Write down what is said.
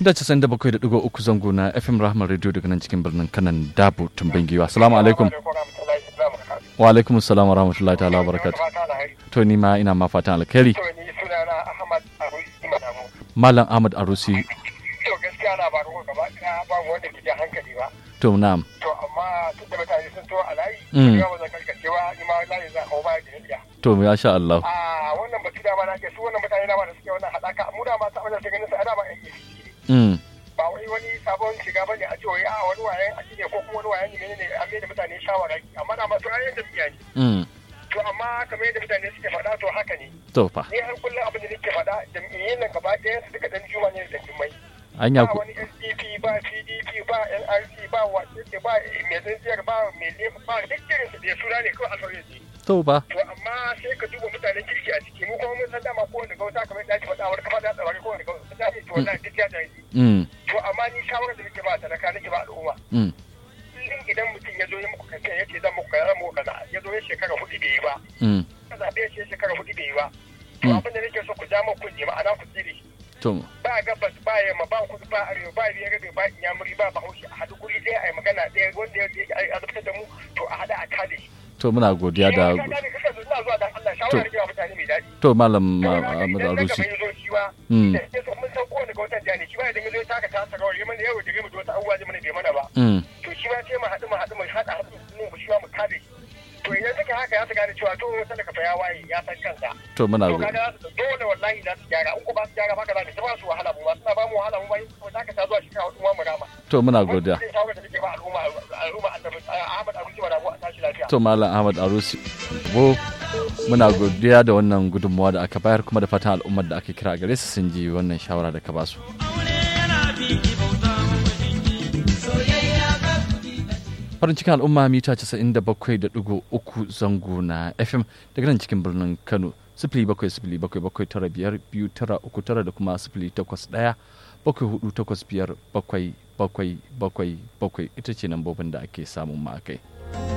mita casa'in da bakwai da ɗigo uku zango na fm rahman radio daga nan cikin birnin kanan dabu tumbin giwa assalamu alaikum wa alaikum assalam wa rahmatullahi ta'ala wa barakatu to ni ma ina ma fatan alkhairi to ni sunana ahmad arusi madamu malam ahmad arusi to gaskiya na ba ko gaba ɗaya ba wanda ke jan hankali ba to na'am to amma tun da mutane sun to a layi Mm. ya ba zan karkace ba ni ma layi zan hau baya da iya to ya sha Allah a wannan batu dama na ke su wannan mutane dama da suke wannan haɗaka mu dama ta wajen ganin su a dama yan yi mm ba wai wani sabon shiga bane a ce wai a wani wayan a ne ko kuma wani wayan ne ne an mai da mutane shawara amma na masu ayyukan jam'iyya ne mm to amma kamar yadda mutane suke faɗa to haka ne to fa ni har kullum abin da nake faɗa jam'iyyun nan gaba ɗayan su duka dan juma ne da jimmai anya ba ku wani SDP ba PDP ba NRC ba wace ce ba mai tsintsiyar ba mai lema ba duk irin su da suna ne kawai alfarin ne to ba to amma sai ka duba mutanen kirki a ciki mu kuma mun san dama ko wanda gauta kamar yadda ake faɗa wani kafa da tsawari ko wanda gauta ta ce to wannan duk ya jahili mm to amma ni shawarar da nake ba talaka nake ba al'umma mm kullum idan mutum ya zo ya muku kace ya ce zan muku kaza muku kaza ya zo ya shekara hudu bai yi ba mm ka zaɓe shi ya shekara hudu bai yi ba to Mm. abin da nake so ku ja muku ne ma'ana ku tsire shi to ba gabas ba yamma ba kudu ba arewa ba biyar rabe ba inyamuri ba bahaushe a haɗu guri ɗaya a yi magana ɗaya wanda ya azabtar da mu to a haɗa a kada shi. to muna godiya da Ni ma ka gane kasa zuwa zuwa dan Allah shawara da kewa mutane mai daɗi. to malam Saboda haka ahmad idan na arusi gaba ya zo shi ba, Mm. da ya so mun san kowane ga watan jani shi ba idan ya zo ya taka ta saka wani mana yau da mu da wata abubuwa zai mana bai mana ba. mm To shi ma sai mu haɗu mu haɗu mu haɗa haɗu mu mu shi ma mu kada shi. To idan suka haka ya su gane cewa to talaka fa ya waye ya san kansa. to muna to godiya kaga za su dole wallahi za su gyara in ko ba su gyara ba ka za su ba su wahala mu ba suna ba mu wahala mu ba yin ko zaka ta zuwa shi kawo kuma mu rama to muna godiya Wannan shawara da nake ba al'umma al'umma annabi Ahmad Abuji wa Rabu a tashi lafiya to malam ahmad arusi bo muna godiya da wannan gudunmawa da aka bayar kuma da fatan al'ummar da aka kira gare su sun ji wannan shawara da ka ba su farin cikin al'umma mita 97.3 zango na fm daga nan cikin birnin kano sifili bakwai sifili bakwai bakwai tara biyar biyu tara uku tara da kuma sifili takwas ɗaya bakwai hudu takwas biyar bakwai bakwai bakwai bakwai ita ce lambobin da ake samun ma kai.